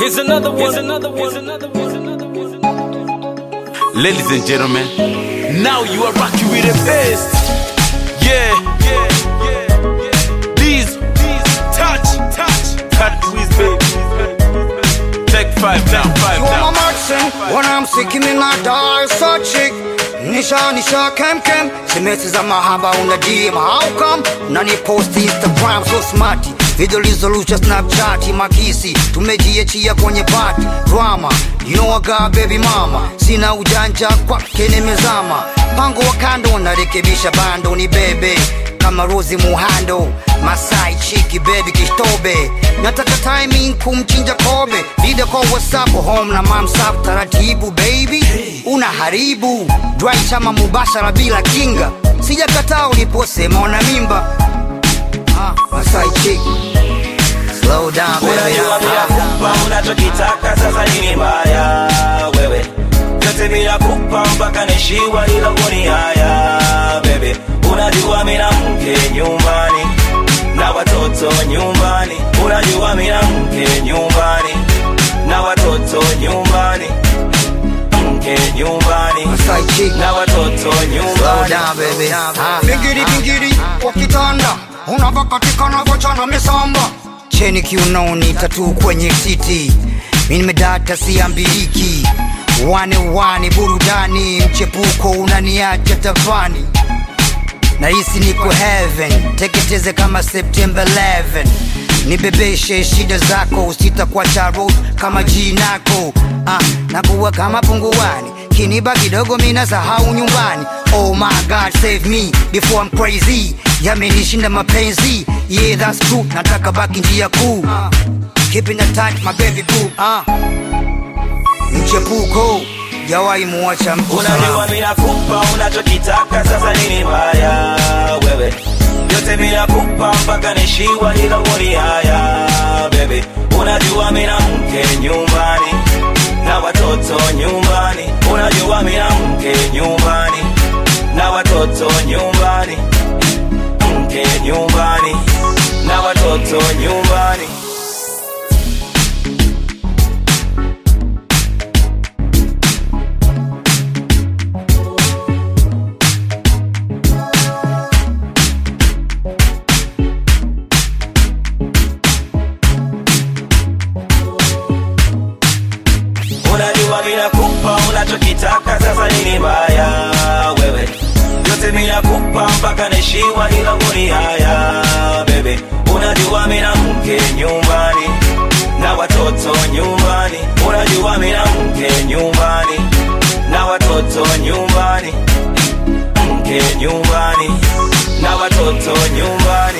Here's another one. Here's another one. Here's another one. Here's another one. Ladies and gentlemen, now you are rocking with the best. Yeah, yeah, yeah, yeah. These, these, touch, touch, touch, please, baby. Take five now, five You are now. my Martin when I'm sick in my die so chick Nisha nisha kem kem Simesi za mahaba una DM How come? Nani post Instagram so smarty Video lizolusha Snapchat makisi Tumejiachia kwenye party Drama You know I got baby mama Sina ujanja kwake nimezama Pango wa kando narekebisha bando ni bebe kama Rozi Muhando Masai chiki baby kishtobe nataka timing kumchinja kobe video kwa whatsapp home na mamsap taratibu baby unaharibu dry chama mubashara bila kinga sijakataa uliposema una mimba ah, Masai chiki slow down baby unajua bila Ah, kupa unachokitaka sasa nini mbaya wewe vyote bila kupa mpaka nishiwa ila kuni haya bebe unajua mina mke nyumbani na watoto nyumbani unajua mina mke nyumbani na watoto nyumbani mke nyumbani Masai chiki na watoto Slow nyumbani down, baby. Ah, Bingiri bingiri kwa kitanda unavyokatika navyochana misamba cheni kiunoni tatu kwenye titi mi nimedata siambiliki wane wane burudani mchepuko unaniacha tafani nahisi niko heaven teketeze kama september 11 nibebeshe shida zako usitakuacha road kama jinako ah, nakuwa kama punguani kiniba kidogo mina sahau nyumbani oh my god save me before I'm crazy yamenishinda mapenzi yeah that's true nataka baki njia kuu ah, keeping the tight my baby boo ah, mchepuko jawai muacha mtu unajua salama. mina kupa unachokitaka sasa nini mbaya wewe vyote mina kupa mpaka nishiwa ila uni haya bebe unajua mina mke nyumbani na watoto nyumbani unajua mina mke nyumbani na watoto nyumbani mke nyumbani na watoto nyumbani unajua mina kupa unachokitaka sasa nini mbaya wewe yote mina kupa mpaka nishiwa ila uni haya bebe unajua mina mke nyumbani na watoto nyumbani unajua mina mke nyumbani na watoto nyumbani mke nyumbani na watoto nyumbani